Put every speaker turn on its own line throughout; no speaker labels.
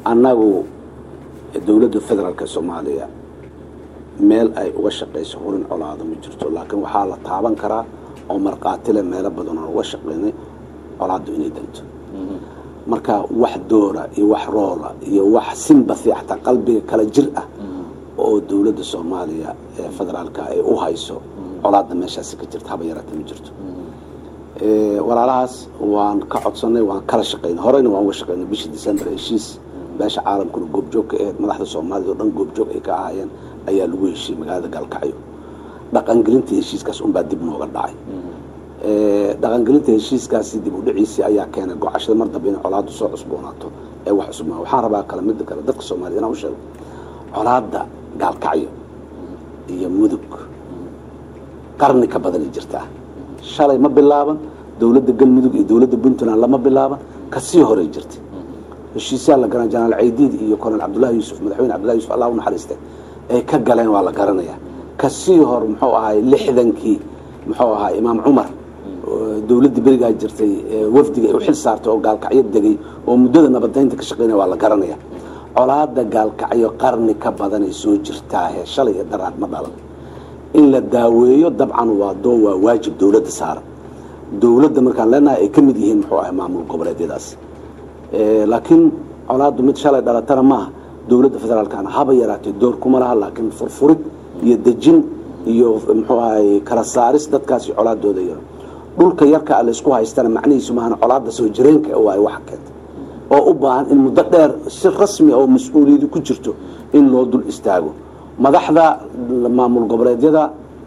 annagu dowladda federaalka soomaaliya meel ay uga shaqayso hurin colaado ma jirto laakiin waxaa la taaban karaa oo markhaatile meelo badan oo uga shaqaynay colaaddu inay danto marka wax doora iyo wax roola iyo wax simbathi xataa qalbiga kala jir ah oo dowladda soomaaliya ee federaalka ay u hayso colaadda meeshaasi ka jirta haba yaraata ma jirto walaalahaas waan ka codsanay waan kala shaqaynay horeyna waan uga shaqaynay bishii december heshiis beesha caalamkuna goobjoog ka ahayd madaxda soomaalida oo dhan goobjoog ay ka ahaayeen ayaa lagu heshiiyey magaalada gaalkacyo dhaqangelinta heshiiskaas unbaa dib nooga dhacay dhaqangelinta heshiiskaasi dib u dhiciisii ayaa keenay gocashada mar dambe inay colaaddu soo cusboonaato ee wax cusubmaa waxaan rabaa kale midda kale dadka soomaaliyed inaan u sheego colaadda gaalkacyo iyo mudug qarni ka badanay jirtaa shalay ma bilaaban dowladda galmudug iyo dowladda puntland lama bilaaban kasii horey jirtay heshiisyaa la garan janaal caydiid iyo colonel cabdullahi yuusuf madaxweyne cabdullahi yusuf allah u naxariistay ay ka galeen waa la garanayaa kasii hor muxuu ahay lixdankii muxuu ahaa imaam cumar dowladda berigaa jirtay wafdiga ay u xil saartay oo gaalkacyo degay oo muddada nabadaynta ka shaqeynaya waa la garanaya colaada gaalkacyo qarni ka badanay soo jirtaahe shalay iyo daraad ma dhalan in la daaweeyo dabcan waa doo waa waajib dowladda saaran dowladda markaan leenahay ay ka mid yihiin muxuu ahay maamul goboleedyadaas laakiin colaaddu mid shalay dhalatana maaha dowladda federaalkana haba yaraatee door kuma laha laakiin furfurid iyo dejin iyo muxuu ahay kala saaris dadkaasi colaadooda yaro dhulka yarka a laysku haystana macnihiisu maahan colaadda soo jireenka waay wax keenta oo u baahan in muddo dheer si rasmi oo mas-uuliyadu ku jirto in loo dul istaago madaxda maamul goboleedyada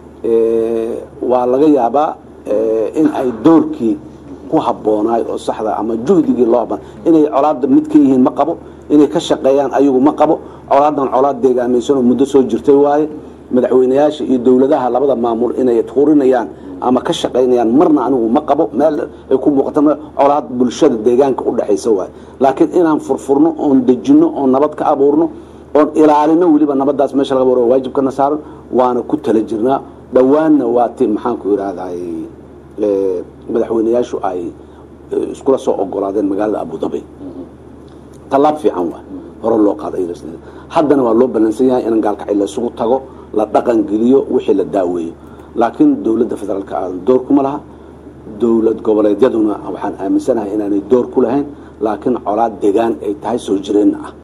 waa laga yaabaa in ay doorkii ku habboonaay oo saxda ama juhdigii loo haban inay colaadda mid ka yihiin ma qabo inay ka shaqeeyaan ayagu ma qabo colaadan colaad deegaamaysan oo muddo soo jirtay waaye madaxweyneyaasha iyo dowladaha labada maamul inay hurinayaan ama ka shaqaynayaan marna anigu ma qabo meel ay ku muuqata colaad bulshada deegaanka u dhexaysa waaye laakiin inaan furfurno oon dejinno oon nabad ka abuurno oon ilaalino weliba nabadaas meesha laga baro waajibkana saaran waana ku tala jirnaa dhowaanna waa ti maxaanku yidhaahday madaxweyneyaashu ay iskula soo ogolaadeen magaalada abudabi tallaab fiican waa hore loo qaaday haddana waa loo ballansan yahay in gaalkacyo laysugu tago la dhaqan geliyo wixii la daaweeyo laakiin dowladda federaalka aadan door kuma laha dowlad goboleedyaduna waxaan aaminsanahay inaanay door ku lahayn laakiin colaad degaan ay tahay soo jireenna ah